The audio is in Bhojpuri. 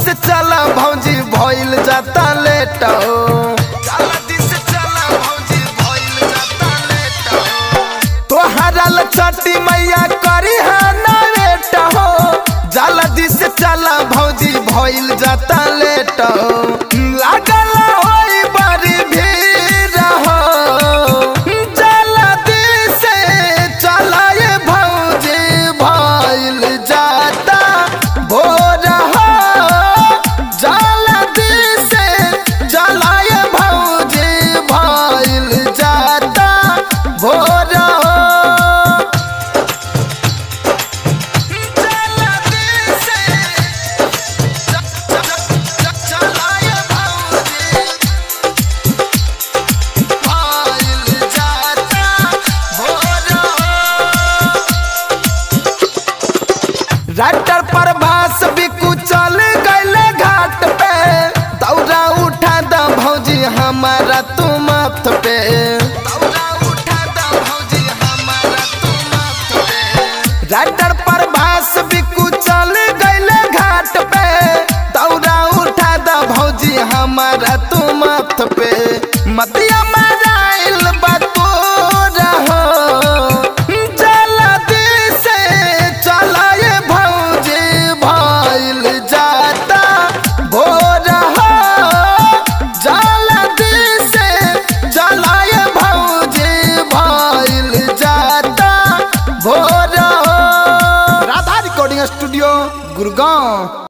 से चला भौजी भइल जाता लेट जल्दी से चला भौजी भइल जाता लेट तोहरा ल छठी मैया करी है ना बेट हो जल्दी से चला भौजी भइल जाता लेट लागल होई बड़ी भीड़ हो जल्दी से चला ये भौजी भइल जाता भोर हो जल्दी से चला ये भौजी भइल जाता भोर हो जल्दी से चला ये भौजी भइल जाता भोर हो राइटर पर भास बिकू चल गईले घाट पे दौरा उठा द भौजी हमारा तू मत पे दौरा उठा द भौजी हमारा तू मत पे राइटर पर भास बिकू चल गईले घाट पे दौरा उठा द भौजी हमारा तू मत पे मतिया मराइल बतूर हो जल्दी से चला ये भौजी भइल जाता भोर हो जल्दी से चला ये भौजी भइल जाता भोर हो राधा रिकॉर्डिंग स्टूडियो गुड़गांव